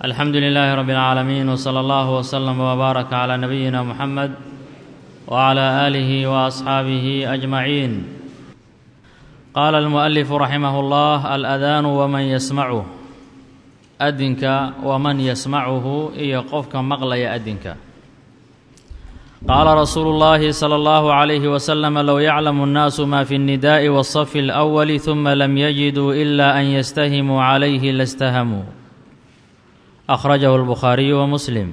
alxamdu lilaahi rabi اlcaalamiin wsala allahu wslama wbaaraka calaa nabiyina muxamed wcala aalihi waasxaabihi ajmaciin qaala almu'alifu raximah اllah aladaanu waman yasmacuh adinka waman yasmacuhu iyo qofka maqlaya adinka qaala rasuulu اllahi salى اllahu عalayhi waslama low yaclamu اnnaasu ma fi اnnidaءi wالصafi اlأwali ثuma lam yajiduu ila an yastahimuu calayhi lastahamuu akhrajahu اlbukhaariyu wa muslim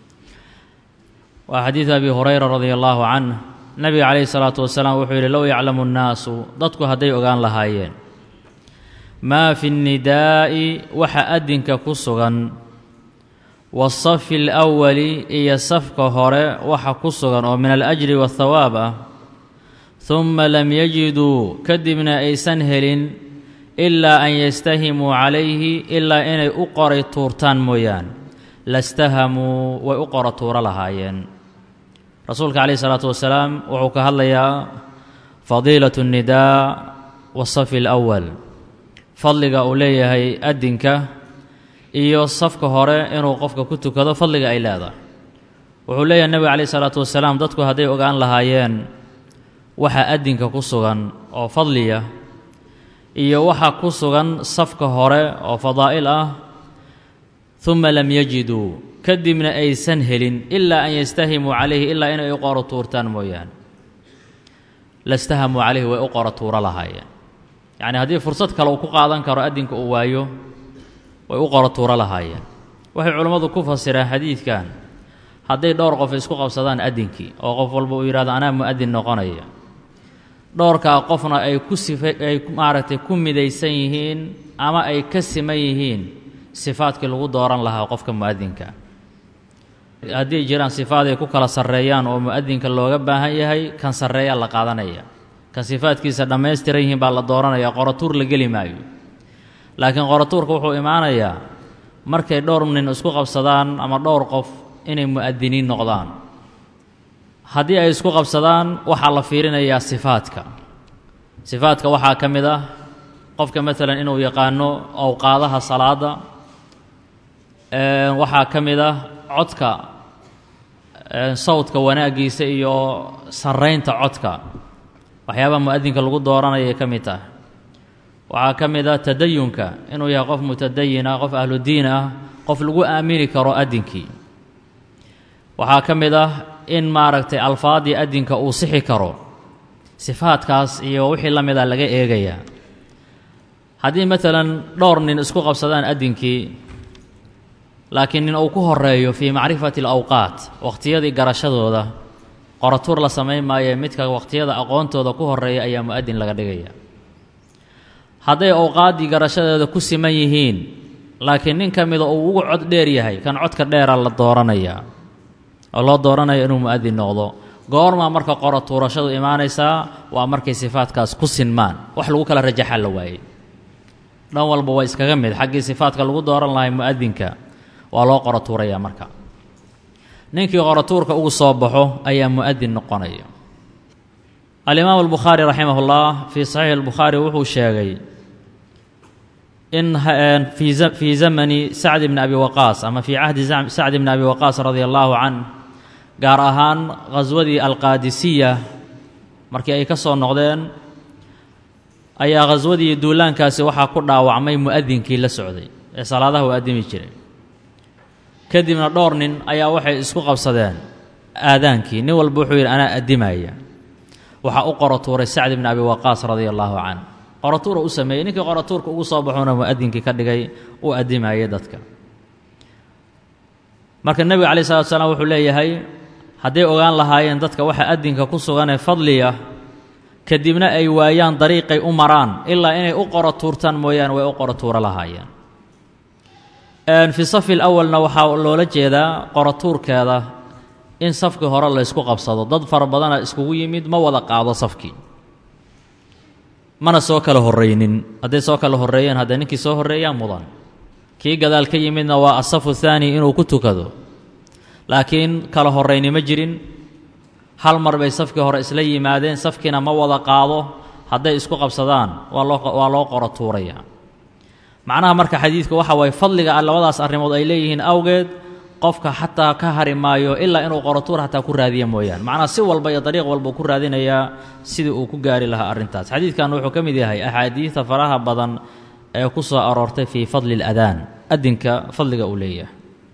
waa xadiidu abi hurayra radia allahu canh nabiga calayhi salaatu wasalaam wuxuu yidhi low yaclamu nnaasu dadku hadday ogaan lahaayeen maa fi nnidaa'i waxa adinka ku sugan waasafi alawali iyo safka hore waxa ku sugan oo min alajri waathawaab ah humma lam yajiduu kadibna aysan helin ilaa an yastahimuu calayhi ilaa inay u qoray tuurtaan mooyaan lastahamuu way u qora tuuro lahaayeen rasuulka calayhi salaatu wasalaam wuxuu ka hadlayaa fadiilatu nnidaa wasafi alawal fadliga uu leeyahay adinka iyo safka hore inuu qofka ku tukado fadliga ay leedahay wuxuu leeyahay nebiga calayhi salaatu wasalaam dadku hadday ogaan lahaayeen waxa adinka ku sugan oo fadliya iyo waxa ku sugan safka hore oo fadaa'il ah humma lam yajiduu kadibna aysan helin ilaa an yastahimuu calayhi ilaa inay u qoro tuurtaan mooyaane lastahamuu calayhi way u qoro tuuro lahaayeen yacnii haddii fursad kale uu ku qaadan karo adinka uu waayo way u qoro tuuro lahaayeen waxay culimmadu ku fasireen xadiidkan hadday dhowr qof isku qabsadaan adinkii oo qof walba uu yidhahdo anaa mu'adin noqonaya dhowrkaa qofna ay ku sifa ay maaragtay ku midaysan yihiin ama ay ka siman yihiin sifaadkii lagu dooran lahaa qofka mu'adinka haddii jiraan sifaad ay ku kala sarreeyaan oo mu'adinka looga baahan yahay kan sarreeyaa la qaadanaya kan sifaadkiisa dhammaystiran yihiin baa la dooranaya qoratuur la geli maayo laakiin qoratuurka wuxuu imaanayaa markay dhowr nin isku qabsadaan ama dhowr qof inay mu'adiniin noqdaan haddii ay isku qabsadaan waxaa la fiirinayaa sifaadka sifaadka waxaa ka mid ah qofka maalan inuu yaqaano awqaadaha salaada waxaa ka mid ah codka sawdka wanaaggiisa iyo sarraynta codka waxyaabaha mu'adinka lagu dooranayay ka mid tahay waxaa ka mid ah tadayunka inuu yahay qof mutadayin ah qof ahludiin ah qof lagu aamini karo adinkii waxaa ka mid ah in maaragtay alfaadii adinka uu sixi karo sifaadkaas iyo wixii la mida laga eegayaa haddii maalan dhowr nin isku qabsadaan adinkii laakiin nin uu ku horeeyo fii macrifati alawqaat wakhtiyadii garashadooda qoratuur la samayn maayo midka wakhtiyada aqoontooda ku horeeya ayaa mu'adin laga dhigaya hadday awqaaddii garashadeeda ku siman yihiin laakiin nin ka mida uu ugu cod dheer yahay kan codka dheera la dooranayaa oo loo dooranaya inuu mu'adin noqdo goormaa marka qoro tuurashadu imaanaysaa waa markay sifaadkaas ku sinmaan wax lagu kala rajaxa la waayey dhan walba waa iskaga mid xaggii sifaadka lagu dooran lahay mu'adinka waa loo qoro tuurayaa marka ninkii qorotuurka ugu soo baxo ayaa mu'adin noqonaya alimaamu albukhaari raximah ullah fii saxiixi albukhaari wuxuu sheegay in fii zamani sacd bni abi waqaas ama fii cahdi sacd bni abi waqaas radia allaahu canh gaar ahaan khaswadii alqaadisiya markii ay ka soo noqdeen ayaa khaswadii duulaankaasi waxaa ku dhaawacmay mu'adinkii la socday ee salaadaha u addimi jiray kadibna dhowr nin ayaa waxay isku qabsadeen aadaankii nin walba wuxuu yidhi anaa addimaya waxaa u qoro tuuray sacd bni abi waqaas radia allaahu canh qoratuura u sameeyey ninkii qoratuurka ugu soo baxuuna mu'adinkii ka dhigay uu addimayay dadka marka nebiga calayi salatu salaam wuxuu leeyahay hadday ogaan lahaayeen dadka waxa adinka ku suganee fadliya kadibna ay waayaan dariiqay u maraan ilaa inay u qoro tuurtaan mooyaane way u qoro tuuro lahaayeen fii safi lawalna waxaa loola jeedaa qoratuurkeeda in safkii hore la ysku qabsado dad fara badana iskugu yimid ma wada qaado safkii mana soo kala horraynin hadday soo kala horreeyeen haddee ninkii soo horreeyaa mudan kii gadaal ka yimidna waa asafu thaani inuu ku tukado laakiin kala horrayni ma jirin hal mar bay safkii hore isla yimaadeen safkiina ma wada qaado hadday isku qabsadaan waa loo waa loo qoro tuurayaa macnaha marka xadiidka waxa waaye fadliga labadaas arrimood ay leeyihiin awgeed qofka xataa ka hari maayo ilaa inuu qorotuur xataa ku raadiya mooyaane macnaha si walba iyo dariiq walba ku raadinayaa sidii uu ku gaari lahaa arrintaas xadiidkan wuxuu ka mid yahay axaadiidta faraha badan ee ku soo aroortay fii fadli اladaan adinka fadliga uu leeyahay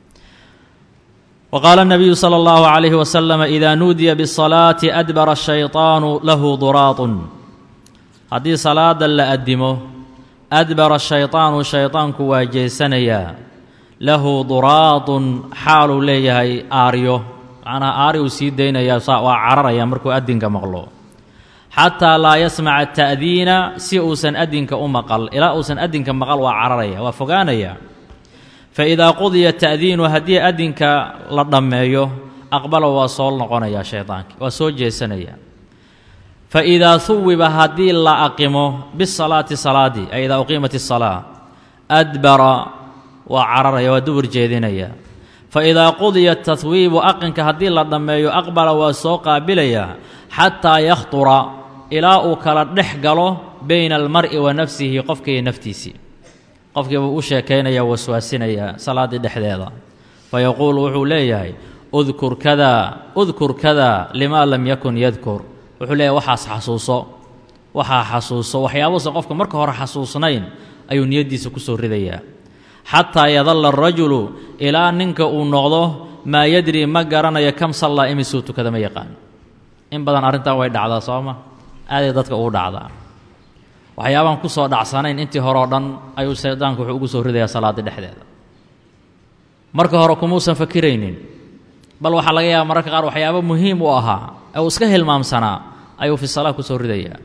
وqاaل النبiyu slى الlه عليه وسلم إida nuudiya bالصلاaة أdbr الشhayطاan lahu duraaط haddii salaada la adimo adbara الشhayطaanu shayطaanku waa jeesanayaa lahu duraaطun xaaluu leeyahay aaryo macnaa aaryu sii daynaya waa cararaya markuu adinka maqlo xataa laa yasmaca التأdiina si uusan adinka u maqal ilaa uusan adinka maqal waa cararaya waa fogaanaya faidaa qudiya ta'diinu haddii adinka la dhammeeyo aqbala waa soo noqonayaa shaydaanki waa soo jeesanaya faidaa huwiba haddii la aqimo bisalaati salaadii ay idaa uqiimat isalaa adbara waa cararaya waa dubur jeedinaya faidaa qudiya tahwiibu aqinka haddii la dhammeeyo aqbala waa soo qaabilaya xataa yakhdura ilaa uu kala dhex galo bayna almar'i wa nafsihi qofkaiyo naftiisii qofkii buu u sheekaynaya waswaasinaya salaaddii dhexdeeda fa yaquulu wuxuu leeyahay udkur kada udkur kada limaa lam yakun yadkur wuxuu leeyahay waxaas xasuuso waxaa xasuuso waxyaabuusan qofka marka hore xasuusnayn ayuu niyaddiisa ku soo ridayaa xataa yadalla arajulu ilaa ninka uu noqdo maa yadri ma garanayo kam sallaa imisuu tukada ma yaqaan in badan arrintan way dhacdaa sooma aaday dadka ugu dhacdaa waxyaabaan ku soo dhacsanayn intii hore oo dhan ayuu shaydaanku wuxuu ugu soo ridayaa salaaddii dhexdeeda marka hore kumuusan fakiraynin bal waxaa laga yaaba mararka qaar waxyaabo muhiim u ahaa ee uu iska hilmaamsanaa ayuu fi salaa ku soo ridayaa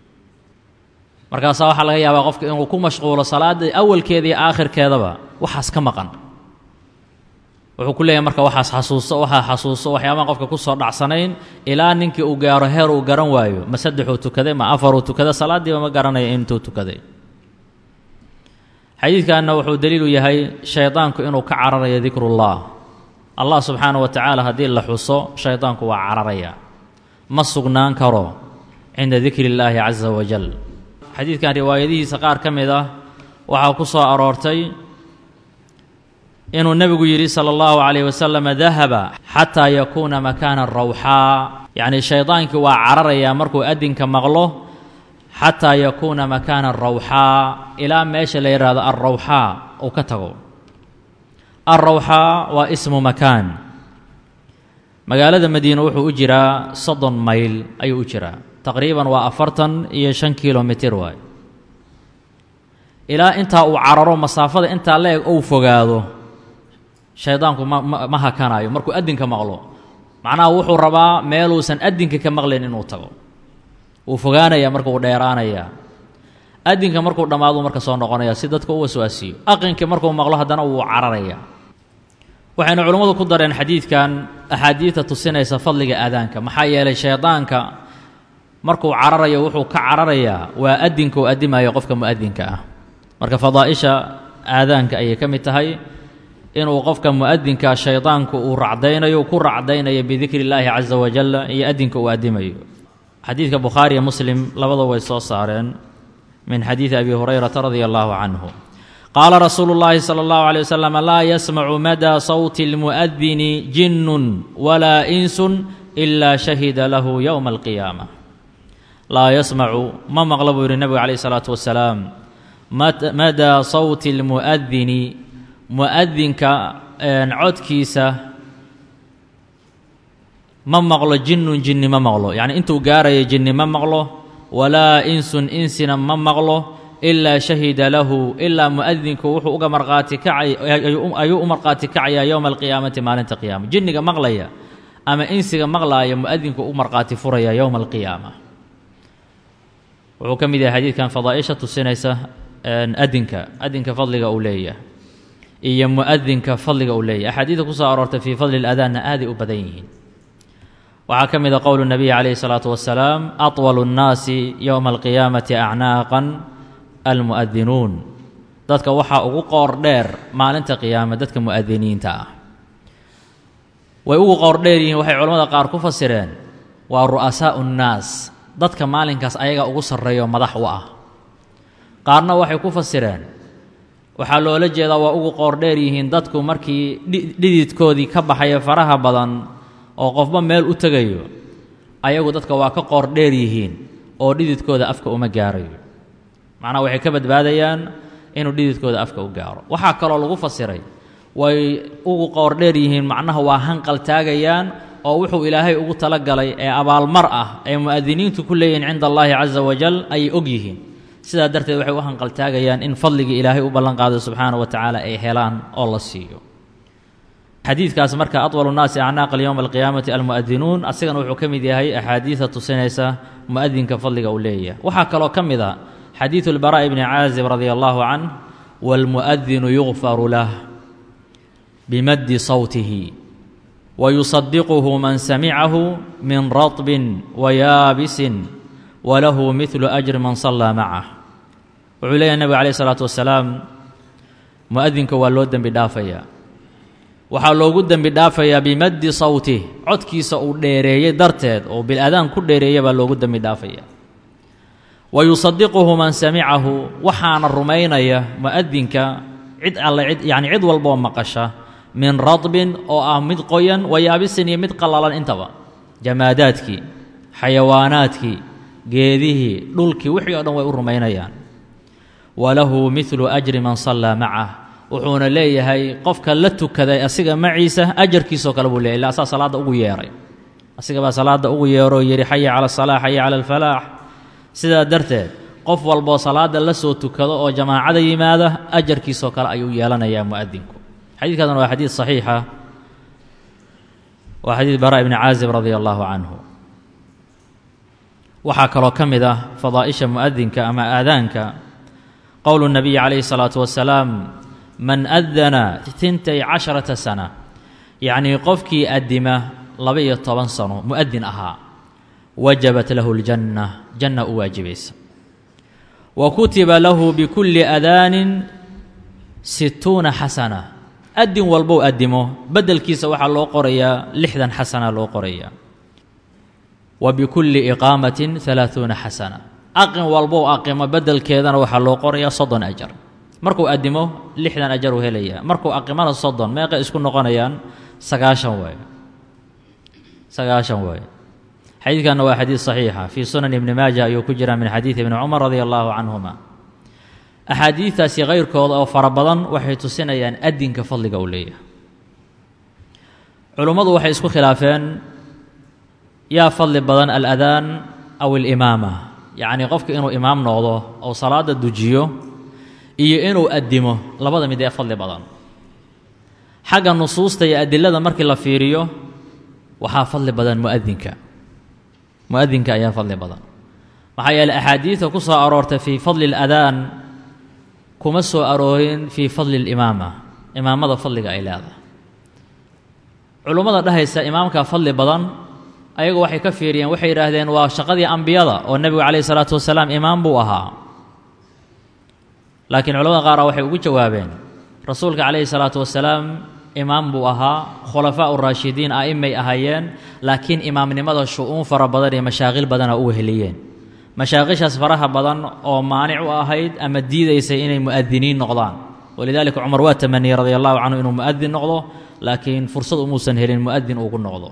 markaasaa waxaa laga yaabaa qofka inuu ku mashquulo salaaddii awalkeeda iyo aakhirkeedaba waxaas ka maqan wuxuu ku leeyahay marka waxaas xasuuso waxaa xasuuso waxyaabaan qofka ku soo dhacsanayn ilaa ninkii uu gaaro heer uu garan waayo ma saddexuu tukaday ma afaruu tukaday salaaddiiba ma garanaya intuu tukaday xadiidkanna wuxuu daliilu yahay shaydaanku inuu ka cararayo dikrullah allah subxaana wa tacaala haddii la xuso shaydaanku waa cararaya ma sugnaan karo cinda dikri illaahi casa wajal xadiidkan riwaayadihiisa qaar ka mid ah waxaa ku soo aroortay inuu nebigu yidhi sala allahu calayh wasalam dahaba xataa yakuuna makaana rawxaa yacnii shaydaankii waa cararayaa markuu adinka maqlo xataa yakuuna makaana rawxaa ilaa meesha la yidhaahdo alrawxaa uu ka tago alrawxaa waa ismu makaan magaalada madiine wuxuu u jiraa soddon mayl ayuu u jiraa taqriiban waa afartan iyo shan kilomitir waay ilaa intaa uu cararo masaafada intaa la eg ou fogaado shaydaanku ma ma hakanaayo markuu adinka maqlo macnaha wuxuu rabaa meeluusan adinka ka maqlayn inuu tago wuu fogaanayaa marka uu dheeraanayaa adinka markuu dhammaaduu marka soo noqonaya si dadka u waswaasiyo aqinka markuu maqlo haddana wuu cararayaa waxaynu culimmadu ku dareen xadiidkan axaadiidta tusinaysa fadliga aadaanka maxaa yeelay shaydaanka markuu cararayo wuxuu ka cararayaa waa adinka uu adimayo qofka mu'adinka ah marka fadaa'isha aadaanka ayay ka mid tahay inuu qofka mu'adinka shaydaanku uu racdaynayo ku racdaynayo bidikri illaahi casa wajalla iyo adinka uu adimayo xadiidka bukhaariyo muslim labada way soo saareen min xadiidi abi hurayrata radia allahu canhu qaala rasuulu llaahi sala allahu alay wasalam laa yasmacu madaa sawti اlmu'adini jinnun walaa insun ilaa shahida lahu yowma alqiyaama laa yasmacu ma maqla buu yidhi nebigu calayh isalaatu wasalaam madaa sawti اlmu'adini mu'adinka codkiisa ma maqlo jinnun jinni ma maqlo yacni intuu gaaraya jinni ma maqlo walaa insun insina ma maqlo ilaa shahida lahu ilaa mu'adinku wuxuu uga marqaati kacay ayuu u marqaati kacayaa yowma alqiyaamati maalinta qiyaama jinniga maqlaya ama insiga maqlaaya mu'adinku u marqaati furaya yowma alqiyaama wuxuu ka mid yahay xadiidkan fadaaisha tusinaysa adinka adinka fadliga uu leeyahay iyo mu'adinka fadliga uu leeyahy axaadiida ku soo aroortay fii fadli اladaanna aaday u badan yihiin waxaa ka mid a qowlu nabiyi calayhi الsalaatu wasalaam aطwalu الnaasi yowma alqiyaamati acnaaqan almu'adinuun dadka waxaa ugu qoor dheer maalinta qiyaama dadka mu'adiniinta ah way ugu qoor dheer yihiin waxay culamada qaar ku fasireen waa ru'asaa'u الnaas dadka maalinkaas ayaga ugu sarreeyo madax u ah qaarna waxay ku fasireen waxaa loola jeedaa waa ugu qoordheer yihiin dadku markii dhididkoodii ka baxaya faraha badan oo qofba meel u tegayo ayagu dadka waa ka qoordheer yihiin oo dhididkooda afka uma gaarayo macnaha waxay ka badbaadayaan inuu dhididkooda afka u gaaro waxaa kaloo lagu fasiray way ugu qoordheer yihiin macnaha waa hanqal taagayaan oo wuxuu ilaahay ugu talagalay ee abaalmar ah ay mu'adiniintu ku leeyihiin cinda allaahi casa wajal ayay og yihiin sidaa darteed waxay u hanqaltaagayaan in fadligii ilaahay u ballanqaaday subxaana wa tacaala ay helaan oo la siiyo xadiidkaas marka atwalu nnaasi acnaaqan yowma alqiyaamati almu'adinuun asigana wuxuu ka mid yahay axaadiida tusinaysa mu'adinka fadliga uu leeyahay waxaa kaloo ka mid a xadiidu lbaraa'i bni caazib radia allahu canh waalmu'adinu yugfaru lah bimaddi sawtihi wayusadiquhu man samicahu min ratbin wayaabisin walahu midlu ajri man sallaa macah wuxuu leeyahay nebiga calayh isalaatu wasalaam mu'adinka waa loo dembi dhaafayaa waxaa loogu dembi dhaafayaa bimaddi sawtih codkiisa uu dheereeyey darteed oo bil-adaan ku dheereeya baa loogu dembi dhaafaya wa yusadiquhu man samicahu waxaana rumaynaya mu'adinka cid alle cid yacni cid walbaoo maqasha min radbin oo ah mid qoyan wayaabisin iyo mid qallalan intaba jamaadaadkii xayawaanaadkii geedihii dhulkii wixii o dhan way u rumaynayaan walahu midlu ajri man sallaa macah wuxuuna leeyahay qofka la tukaday asiga maciisa ajarkiisoo kale buu leeyahy illa asaa salaadda ugu yeehay asiga baa salaadda ugu yeeroo yidhi xaya cala asalaax xaya cala alfalaax sidaa darteed qof walboo salaadda la soo tukado oo jamaacada yimaada ajarkiisoo kale ayuu yeelanayaa mu'adinku xadiidkaasna waa xadiid saxiixa waa xadiid bara ibni caazib radia allaahu canhu waxaa kaloo ka mid ah fadaa'isha mu'adinka ama aadaanka qowlu nabiyi calayhi salaatu wasalaam man adana tintay casharata sana yacnii qofkii addima laba-iyo toban sano mu'adin ahaa wajabat lahu ljanna janna u waajibaysa wa kutiba lahu bikulli adaanin situuna xasana adin walbou addimo beddelkiisa waxaa loo qorayaa lixdan xasana loo qorayaa wa bikulli iqaamatin halaaثuuna xasana aqin walbou aqimo beddelkeedana waxaa loo qorayaa soddon ajar markuu addimo lixdan ajar uu helayaa markuu aqimana soddon meeqay isku noqonayaan sagaashan waaye sagaashan waaye xadiidkanna waa xadiid saxiixa fii sunan ibni maaja ayuu ku jiraa min xadiidi ibni cumar radia allaahu canhuma axaadiidtaasi kayrkooda oo fara badan waxay tusinayaan adinka fadliga uu leeyahay culummadu waxay isku khilaafeen yaa fadli badan aladaan aw alimaama yacnii qofka inuu imaam noqdo oo salaadda dujiyo iyo inuu addimo labada mid ee fadli badan xagga nusuusta iyo adilada markii la fiiriyo waxaa fadli badan muadinka mu'adinka ayaa fadli badan maxaa yeeley axaadiidta ku soo aroortay fii fadli اladaan kuma soo aroorin fii fadli اlimaama imaamada fadliga ay leedahay culummada dhahaysa imaamka fadli badan ayagu waxay ka fiiriyeen waxay yidhaahdeen waa shaqadii ambiyada oo nebigu calayh isalaatu wasalaam imaam buu ahaa laakiin culamada qaara waxay ugu jawaabeen rasuulka calayhi salaatu wasalaam imaam buu ahaa khulafaa uraashidiin a'imay ahaayeen laakiin imaamnimada shu-uun fara badan iyo mashaaqil badana u weheliyeen mashaaqishaas faraha badan oo maanic u ahayd ama diidaysay inay mu'adiniin noqdaan walidaalika cumar waa tamaniyey radia allahu canhu inuu mu'adin noqdo laakiin fursad umuusan helin mu'adin ugu noqdo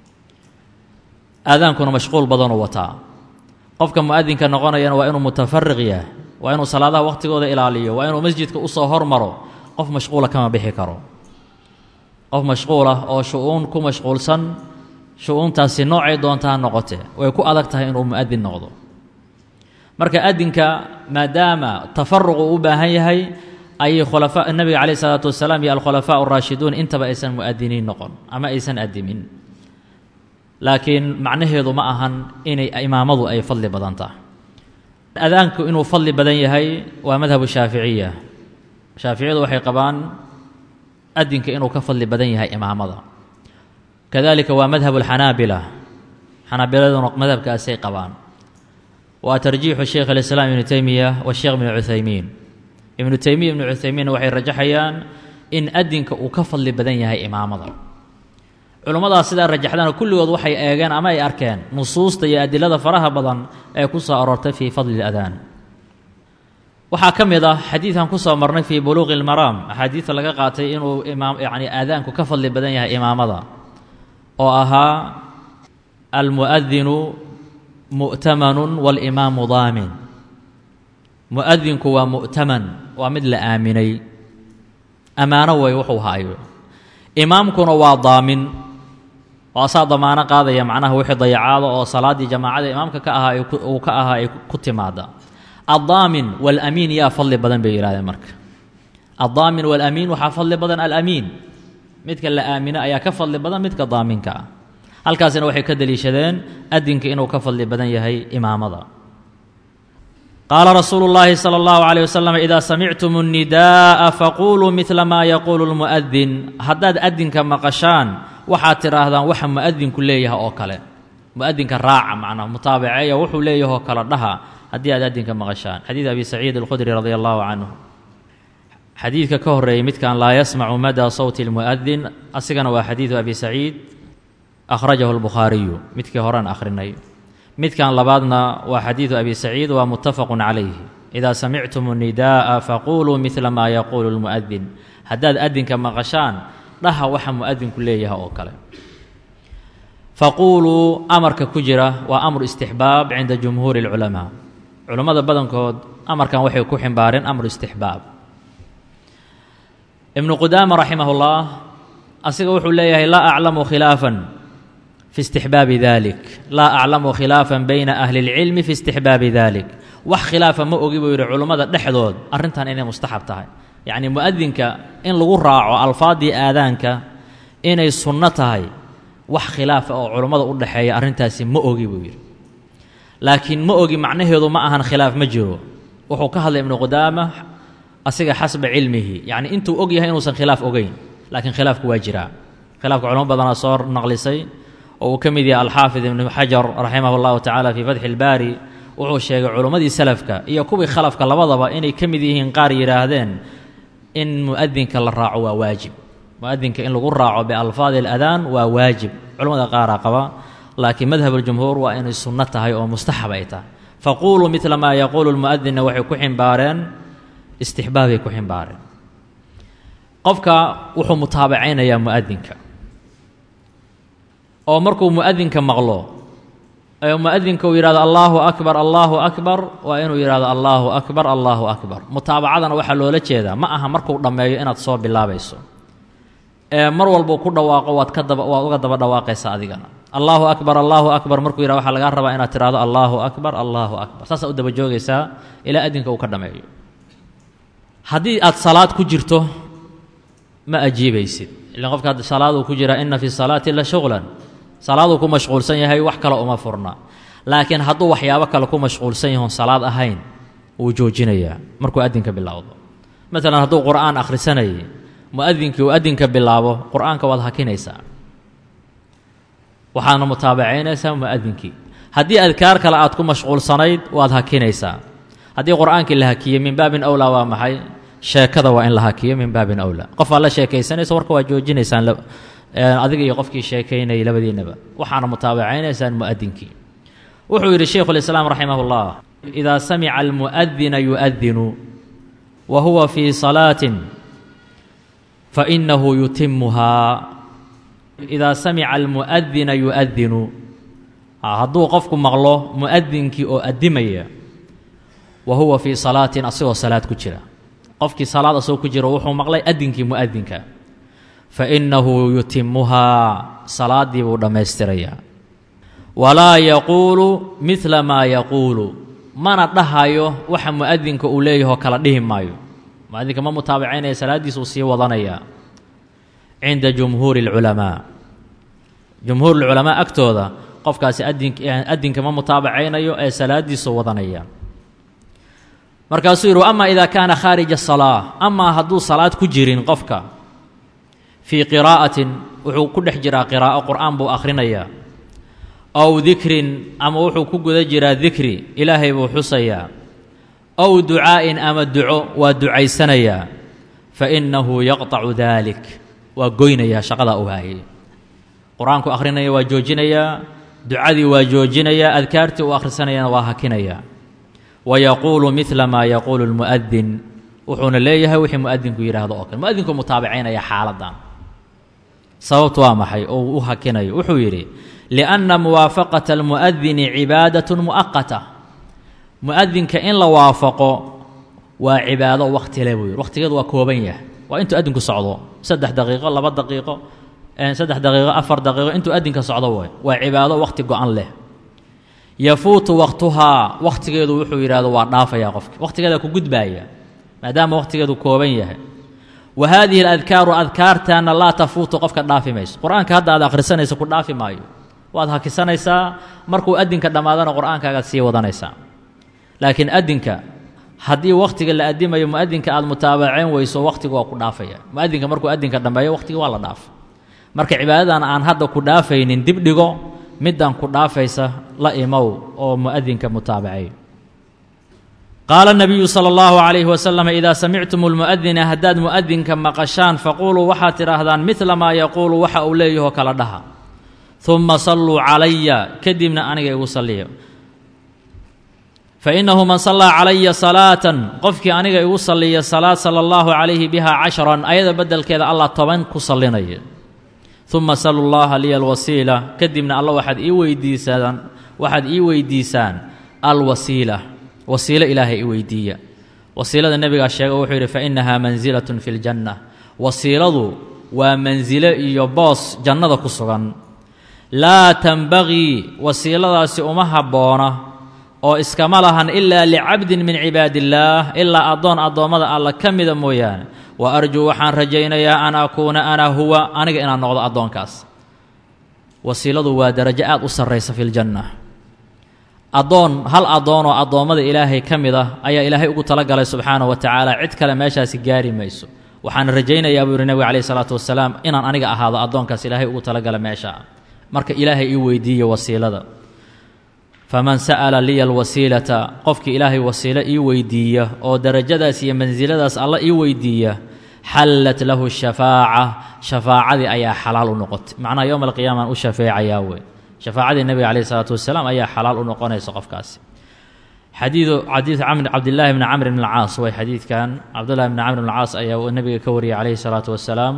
aadaankuna mashquul badanuu wataa qofka mu'adinka noqonayana waa inuu mutafariq yahay waa inuu salaadaha waqhtigooda ilaaliyo waa inuu masjidka usoo hormaro qof mashquula kama bixi karo qof mashquulah oo shu-uun ku mashquulsan shu-uuntaasi noocay doontaa noqote way ku adag tahay inuu mu'adin noqdo marka adinka maadaama tafaruq uu u baahan yahay ayay khulafa nebiga calayh isalaatu wasalaam iyo alkhulafaa araashiduun intaba aysan mu'adiniin noqon ama aysan adimin laakiin macnaheedu ma ahan inay imaamadu ay fadli badan tahay adaanku inuu fadli badan yahay waa madhabu shaaficiya shaaficiyadu waxay qabaan adinka inuu ka fadli badan yahay imaamada kadalika waa madhabu alxanaabila xanaabiladuna madhabkaasay qabaan waa tarjiixu sheikh alislaam ibnu teymiya washeekh ibnu cuthaymiin ibnu teymiya ibnu cuthaymiinna waxay rajaxayaan in adinka uu ka fadli badan yahay imaamada culummadaas sidaa rajaxdana kulligood waxay eegeen ama ay arkeen nusuusta iyo adilada faraha badan ee ku soo aroortay fii fadli اladaan waxaa ka mid ah xadiidkan ku soo marnay fii buluuqi اlmaraam axaadiidta laga qaatay inuu imaam yani aadaanku ka fadli badan yahay imaamada oo ahaa almu'adinu mu'tamanu waاlimaamu daamin mu'adinku waa mu'taman waa mid la aaminay ammaano way wuxuu haayo imaamkuna waa daamin oo asaa damaano qaadaya macnaha wixii dayacaada oo salaaddii jamaacada imaamka ka ahaa uu ka ahaa ay ku timaada addaamin waalamiin yaa fadli badan bay yidhahdeen marka addaamin waalamiin waxaa fadli badan alamiin midka la aamino ayaa ka fadli badan midka daaminka ah halkaasina waxay ka deliishadeen adinka inuu ka fadli badan yahay imaamada qaala rasuulu اllaahi salى اllahu عalيه wasalam idaa samictum الnidaءa faquluu midla maa yaquulu اlmu'adin haddaad adinka maqashaan waxaad tidhaahdaan waxa mu'adinku leeyahay oo kale mu'adinka raaca macnaha mutaabaceeya wuxuu leeyahay oo kale dhaha haddii aad adinka maqashaan xadiid abi saciid alkhudri radi allahu canhu xadiidka ka horeeyey midkan laa yasmacu madaa sawti اlmu'adin asigana waa xadiidu abi saciid akhrajahu اlbukhaariyu midkii horean akhrinay midkan labaadna waa xadiidu abi saciid waa muttafaqu calayh idaa samictum الnidaءa faquluu midla maa yaquulu اlmu'adin haddaad adinka maqashaan dhaha waxa mu'adinku leeyahay oo kale faquuluu amarka ku jira waa amru istixbaab cinda jumhuuri اlculamaa culammada badankood amarkan waxay ku ximbaareen amru istixbaab ibnu qudaama raximah اllah asiga wuxuu leeyahay laa aclamu khilaafan fi istixbaabi dalik laa aclamu khilaafan bayna ahli اlcilmi fi istixbaabi dalik wax khilaafa ma ogi buu yidhi culummada dhexdood arrintan inay mustaxab tahay yacni mu'adinka in lagu raaco alfaaddii aadaanka inay sunno tahay wax khilaafa oo culummada u dhexeeya arrintaasi ma ogi buu yidhi laakiin ma ogi macnaheedu ma ahan khilaaf ma jiro wuxuu ka hadlay ibnu qudaama asiga xasba cilmihi yacni intuu og yahay inuusan khilaaf ogeyn laakiin khilaafku waa jiraa khilaafka culamo badanaa soo naqlisay oo uu ka mid yahay alxaafid ibnu xajar raximah اllahu tacala fii fatxi اlbaari wuxuu sheegay culummadii salafka iyo kuwii khalafka labadaba inay ka mid yihiin qaar yidhaahdeen in mu'adinka la raaco waa waajib mu'adinka in lagu raaco bialfaadi اladaan waa waajib culamada qaaraa qaba laakiin madhab اljumhuur waa inay sunno tahay oo mustaxab ay tahay faquuluu midla maa yaquulu lmu'adinna waxay ku ximbaareen istixbaabay ku ximbaareen qofka wuxuu mutaabacaynayaa mu'adinka oo markuu mu'adinka maqlo ee mu'adinka uu yidhahdo allaahu akbar allaahu akbar waa inuu yidhahdo allaahu akbar allaahu akbar mutaabacadana waxaa loola jeedaa ma aha markuu dhammeeyo inaad soo bilaabayso ee mar walbuu ku dhawaaqo waad ka daba waad uga daba dhawaaqaysa adigana allaahu akbar allaahu akbar markuu yidhahdo waxaa lagaa rabaa inaad tidhahdo allaahu akbar allaahu akbar saasaa u daba joogaysaa ilaa adinka uu ka dhammeeyo haddii aad salaad ku jirto ma ajiibaysid ilan qofka hadda salaaduu ku jiraa inna fi salaati la shuqlan salaaduu ku mashquulsan yahay wax kale uma furna laakiin hadduu waxyaabo kale ku mashquulsan yahoon salaad ahayn wuu joojinayaa markuu adinka bilowdo maalan hadduu qur'aan akhrisanayay mu'adinkii uu adinka bilaabo qur'aanka waad hakinaysaa waxaadna mutaabacaynaysaa mu'adinkii haddii adkaar kale aad ku mashquulsanayd waad hakinaysaa haddii qur'aankii la hakiyey min baabin awlaa waa maxay sheekada waa in la hakiyo min baabin awlaa qof aad la sheekaysanaysa warka waad joojinaysaan adiga iyo qofkii sheekaynayay labadiinaba waxaana mutaabacaynaysaan mu'adinkii wuxuu yidhi shaykhu lislaam raximah اllah idaa samica almu'adina yu'adinu wa huwa fii salaatin fainahu yutimuhaa idaa samica almu'adina yu'adinu hadduu qofku maqlo mu'adinkii oo addimaya wa huwa fii salaatin asagoo salaad ku jira qofkii salaad asagoo ku jira wuxuu maqlay adinkii mu'adinka fainahu yutimuhaa salaaddii buu dhammaystirayaa walaa yaquulu midla maa yaquulu mana dhahayo waxa mu'adinka uu leeyahoo kala dhihi maayo mu'adinka ma mutaabacaynaya salaaddiisuu sii wadanayaa cinda jumhuuri اlculamaa jumhuur اlculamaa agtooda qofkaasi adin adinka ma mutaabacaynayo ee salaaddiisuu wadanaya markaasuu yidhi ama idaa kaana khaarija salaa amaa hadduu salaad ku jirin qofka fii qiraa'atin wuxuu ku dhex jiraa qiraa'o qur'aan buu akhrinayaa ow dikrin ama wuxuu ku guda jiraa dikri ilaahay buu xusayaa ow ducaa'in ama duco waa ducaysanayaa fa innahu yaqطacu daalik waa goynayaa shaqadaa u haayay qur-aanku akhrinaya waa joojinayaa ducadii waa joojinayaa adkaartii uu akhrisanayana waa hakinayaa wa yaquulu midla maa yaquulu lmu'adin wuxuuna leeyahay wixii mu'adinku yidhaahdo oo kale mu'adinku mutaabicaynaya xaaladdan sababtu waa maxay oo uu u hakinayo wuxuu yidhi lianna muwaafaqata almu'adini cibaadatun mu'aqata mu'adinka in la waafaqo waa cibaado waqti le buu yidhi waqtigeedu waa kooban yahay waa intuu adinku socdo saddex daqiiqo laba daqiiqo saddex daqiiqo afar daqiiqo intuu adinka socdo way waa cibaado waqti go-an leh yafuutu waqtuhaa waqtigeedu wuxuu yidhahdo waa dhaafaya qofki waqtigeeda ku gudbaaya maadaama waqtigeedu kooban yahay wa haadihi aladkaaru adkaartaana laa tafuutu qofka dhaafi mayso qur-aanka hadda aad akhrisanayso ku dhaafi maayo waad hakisanaysaa markuu adinka dhammaadana qur-aankaagaad sii wadanaysaa laakiin adinka haddii wakhtiga la adimayo muadinka aad mutaabaceyn weyso wakhtiga waa ku dhaafaya muadinka markuu adinka dhammeeyo wakhtiga waa la dhaafa marka cibaadadan aan hadda ku dhaafaynin dib dhigo middan ku dhaafaysa la imow oo muadinka mutaabacay qaala nabiyu sala allahu calayhi wasalam idaa samictum lmu'adina haddaad mu'adinka maqashaan faquuluu waxaad tidhaahdaan midla maa yaquulu waxa uu leeyahoo kala dhaha uma salluu calaya kadibna aniga igu salliya fainahu man sallaa calaya salaatan qofkii aniga igu salliya salaad sala allahu calayhi biha cashran ayada beddelkeeda allah toban ku sallinaya uma salu llaha liya alwasiila kadibna alla waxaad ii weydiisaan waxaad ii weydiisaan alwasiila wasiilo ilaahay i weydiiya wasiilada nebigaa sheega wuxuu yidhi fa innahaa mansilatun fi ljanna wasiiladu waa mansilo iyo boos jannada ku sugan laa tanbagii wasiiladaasi uma habboona oo iskama lahan ilaa licabdin min cibaadiillaah ilaa addoon addoommada alla ka mida mooyaane wa arjuu waxaan rajaynayaa an akuuna ana huwa aniga inaan noqdo addoonkaas wasiiladu waa darajo aad u sarraysa fi ljanna addoon hal addoonoo addoommada ilaahay ka mid ah ayaa ilaahay ugu talagalay subxaanahu wa tacaala cid kale meeshaasi gaari mayso waxaan rajaynayaa buu yihi nebiga calayhi salaatu wasalaam inaan aniga ahaado addoonkaas ilaahay ugu talagalay meesha marka ilaahay ii weydiiye wasiilada faman sa'ala liya alwasiilata qofkii ilaahay wasiilo ii weydiiya oo darajadaas iyo mansiladaas alla ii weydiiya xallat lahu shafaaca shafaacadii ayaa xalaal u noqotay macnaha yowma alqiyaama aan u shafeecayaa wey shafaacadii nebiga calayhi salaatu wasalaam ayaa xalaal u noqonaysa qofkaasi xadiidu xadiid camr cabdillaahi bni camr bn alcaas way xadiidkan cabdullahi bni camr bn alcaas ayaa nebiga ka wariyay calayhi salaatu wasalaam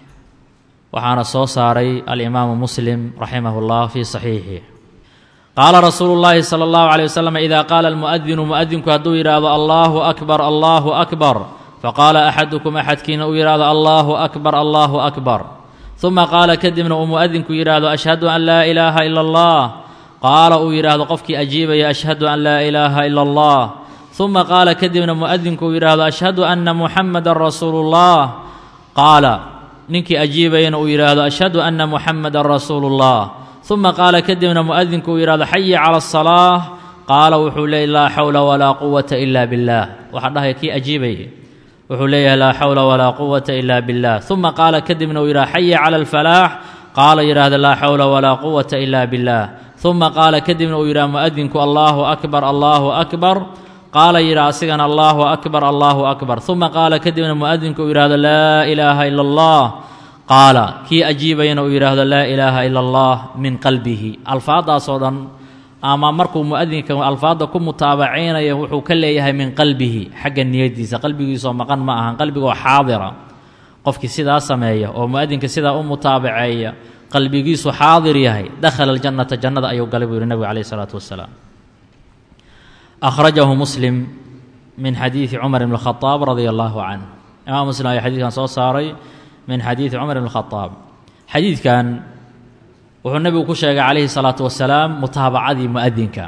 waxaana soo saaray alimaamu muslim raximah اllah fii saxiixih qaala rasuulu llaahi sala allahu caleyh wasalam idaa qaala almu'adinu mu'adinku hadduu yidhaahdo allaahu akbar allaahu akbar faqaala axadukum axadkiina uu yidhaahdo allaahu akbar allaahu akbar uma qaala kadibna uu mu'adinku yidhaahdo ashhadu an laa ilaaha ila allah qaala uu yidhaahdo qofkii ajiibaya ashhadu an laa ilaaha ila allah uma qaala kadibna mu'adinku uu yidhaahdo ashhadu anna muxamadan rasuulu llah qaala ninkii ajiibayana uu yidhaahdo ashhadu anna muxamadan rasuulu llah uma qaala kadibna mu'adinku uu yidhahdo xayi cala asalaa qaala wuxuu leeyay laa xawla walaa quwata ila biاllah waxaa dhahaya kii ajiibaya wuxuu leeyahay laa xawla walaa quwata ila biاllah uma qaala kadibna uu yidhahdo xayi cala alfalaax qaala yidhaahdo laa xawla walaa quwata ila biاllah uma qaala kadibna uu yidhahdo mu'adinku allaahu akbar allaahu akbar qaala yidhaha asigana allaahu akbar allaahu akbar uma qaala kadibna mu'adinku uu yidhahdo laa ilaaha ila allah qaala kii ajiibayana uu yidhaahdo laa ilaaha ila allah min qalbihi alfaaddaasoo dhan ama markuu mu'adinka alfaadda ku mutaabacaynaya wuxuu ka leeyahay min qalbihi xagga niyadiisa qalbigiisoo maqan ma ahan qalbigoo xaadira qofkii sidaa sameeya oo mu'adinka sidaa u mutaabaceeya qalbigiisu xaadir yahay dakhala aljannata jannada ayuu galay buu yihi nebigu calayh isalaatu wasalaam akhrajahu muslim min xadiidi cumar ibn khadaab radia allaahu canh imaam muslim ayaa xadiidkan soo saaray min xadiidi cumar ibn khadaab xadiidkan wuxuu nebigu ku sheegay calayhi salaatu wasalaam mutaabacadii mu'adinka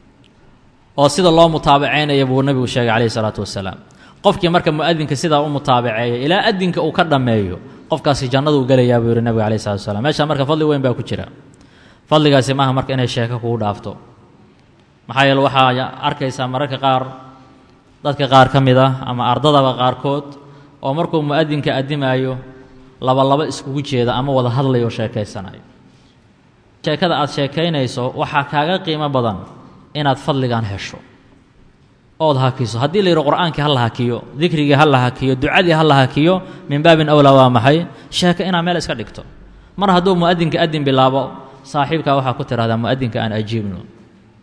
oo sida loo mutaabacaynaya buu nebigu sheegay calayhi salaatu wasalaam qofkii marka mu'adinka sidaa u mutaabaceeya ilaa adinka uu ka dhammeeyo qofkaasi jannaduu gelayaa buu yihi nebigu calayhi salatu wasalaam meeshaa marka fadli weyn baa ku jira fadligaasi maaha marka inay sheeko kugu dhaafto maxaa yeele waxaa arkaysaa mararka qaar dadka qaar ka mid ah ama ardadaba qaarkood oo markuu mu'adinka addimaayo laba laba iskugu jeeda ama wada hadlayo o sheekaysanayo sheekada aad sheekaynayso waxaa kaaga qiimo badan inaad fadligan hesho ood hakiso haddii la yidhi qur'aankii ha la hakiyo dikrigii ha la hakiyo ducadii ha la hakiyo min baabin awlaa waa maxay sheeko inaad meel iska dhigto mar hadduu mu'adinka adin bilaabo saaxiibkaa waxaa ku tidhahdaa mu'adinka aan ajiibno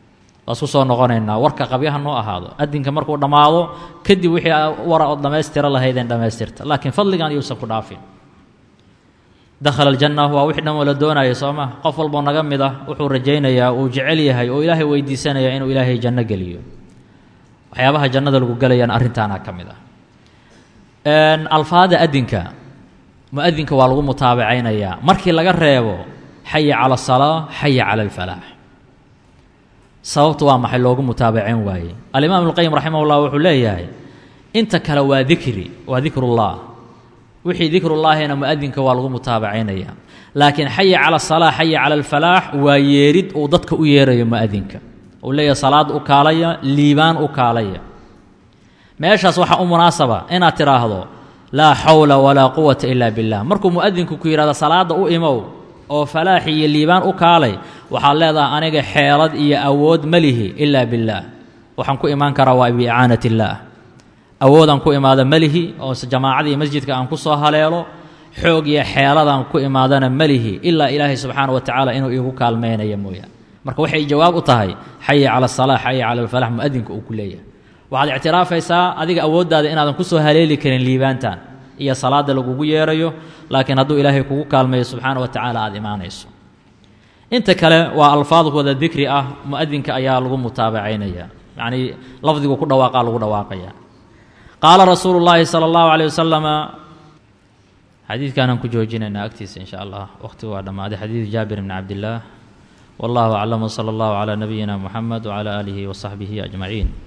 waas ku soo noqonaynaa warka qabyaha noo ahaado adinka markuu dhammaado kadib wixii wara ood dhammaystira lahaydeen dhammaystirta laakiin fadligan yuusan ku dhaafin dakhala aljanna waa wixii dhan oo la doonaya soo ma qof walboo naga mid ah wuxuu rajaynayaa uu jecel yahay oo ilaahay weydiisanaya inuu ilaahay janno geliyo waxyaabaha jannada lagu gelayaan arrintaana ka mid ah alfaada adinka mu-adinka waa lagu mutaabacaynayaa markii laga reebo xaya cala asalaa xaya cala alfalaax sababtu waa maxay loogu mutaabacayn waaye alimaam ibnuqayim raximah ullah wuxuu leeyahay inta kale waa dikri waa dikrullah wixii dikrullaahina mu-adinka waa lagu mutaabacaynaya laakiin xaya cala asalaa xaya cala alfalaax waa yeerid uu dadka u yeerayo mu-adinka uu leeyahay salaad u kaalaya liibaan u kaalaya meeshaas waxaa u munaasaba inaad tidhaahdo laa xawla walaa quwata ilaa billah markuu mu-adinku ku yidhahdo salaadda u imow oo falaaxi iyo liibaan u kaalay waxaad leedahay aniga xeelad iyo awood ma lihi ilaa billaah waxaan ku imaan karaa waa biicaanat illaah awoodaan ku imaada ma lihi oo jamaacada iyo masjidka aan ku soo haleelo xoog iyo xeeladaan ku imaadana ma lihi ilaa ilaahay subxaana wa tacaala inuu iigu kaalmaynaya mooyaan marka waxay jawaab u tahay xaya cala asalaa xaya cala alfalax mu-adinka uu ku leeyahay waxaad ictiraafaysaa adiga awooddaada inaadan ku soo haleeli karin liibaantan iyo salaadda lagugu yeerayo laakiin hadduu ilaahay kugu kaalmeeyo subxaana wa tacaala aada imaanayso inta kale waa alfaad wada dikri ah mu-adinka ayaa lagu mutaabacaynaya yacnii lafdigu ku dhawaaqaa lagu dhawaaqaya qaala rasuulu llaahi sala allahu caleyh wasalama xadiidkaanaan ku joojinaynaa agtiisa in sha allah waqhtigu waa dhammaaday xadiidu jaabir bni cabdillaah wallahu aclam wsala allahu calaa nabiyina muxamed wcala aalihi wasaxbihi ajmaciin